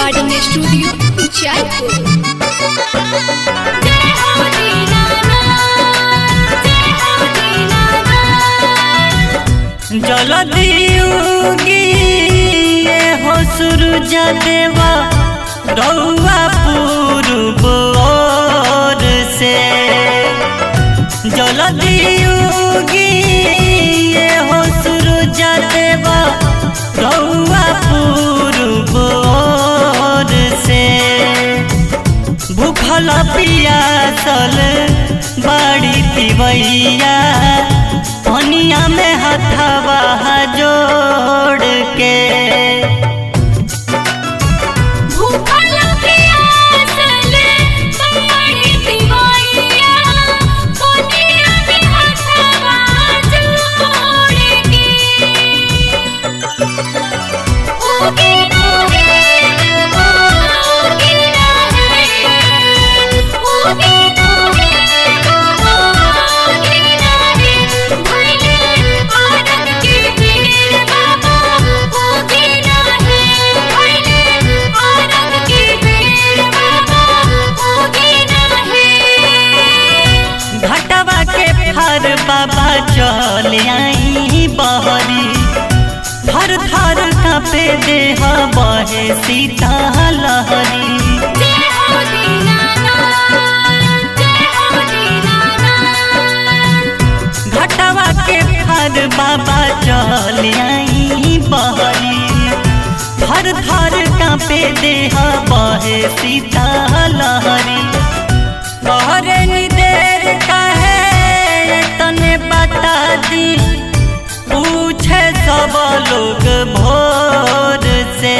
recording studio Uchaipur जलदियुगी ये हो सूरज देवा रउआ पूर्व ओर से जलदियुगी ये हो सूरज देवा रउआ पूर्व ओर से भूखल पियासल बड़ी तिवैया पनिया में हथवा जोड़ के घटवा के फर बाबा चल आई बहरी थर थर कापे देह बहे सीता लहरी घटवा के फर बाबा चल आई बहरी थर थर कापे देह बहे सीता लहरी कहरे नी देर कहे तने बता दी पूछे सब लोग भोर से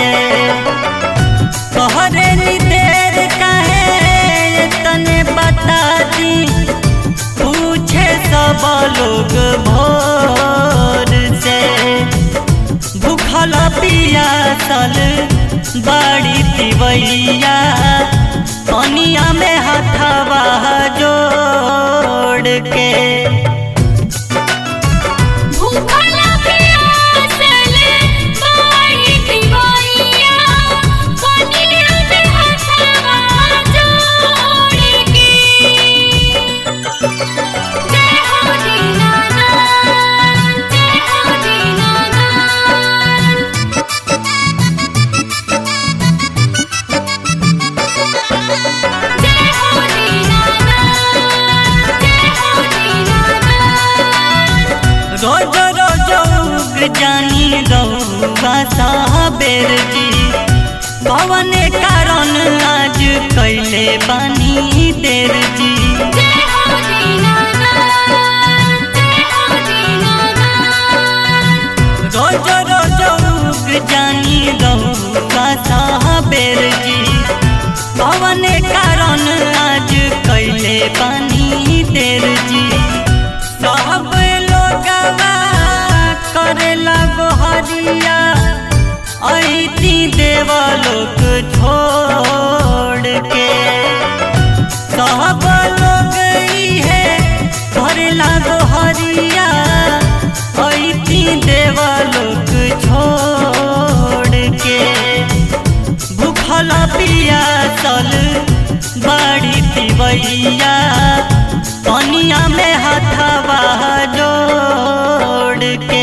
कहरे नी देर कहे तने बता दी पूछे सब लोग भोर से भूखल पियासल बड़ी तिवैया पनिया में हथवा जोड़ के रोज रोज उग जानी रउआ साबेर जी पवन कारण आज कैले बानी देर जी रोज रोज उग जानी रउआ साबेर जी पवन कारण आज कैले बानी देर जी सब लोगवा करेला गोहरिया ऐती देव लोग छोड़ के सब लोग इहे करेला गोहरिया ऐती देव लोग छोड़ के भूखल पियासल बड़ी तिवैया पनिया में हथवा जोड़ के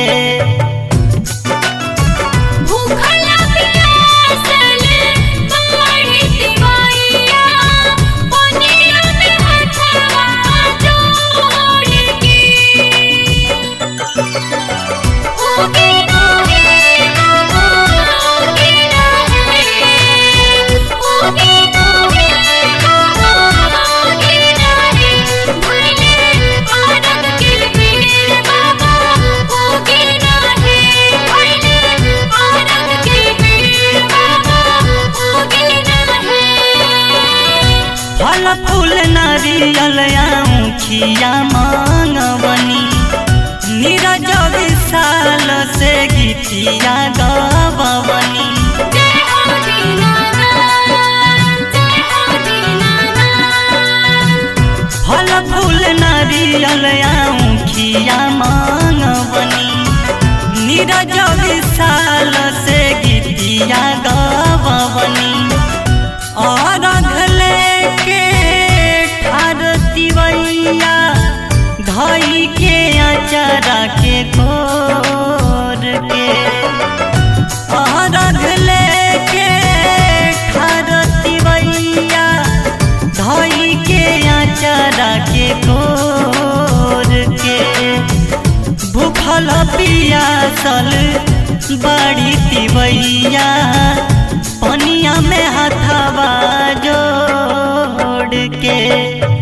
फल फूल नारियल खिया मांगवनी नीरज विशाल से गीतिया गवनी फल फूल नारियल खिया मांगवनी नीरज विशाल से गीतिया गवनी धई के अचारा के कोर के अरघ लेके खरती बैया धई के अचारा के कोर के भूखल पियासल बड़ी तिवैया पनिया में हथवा जोड़ के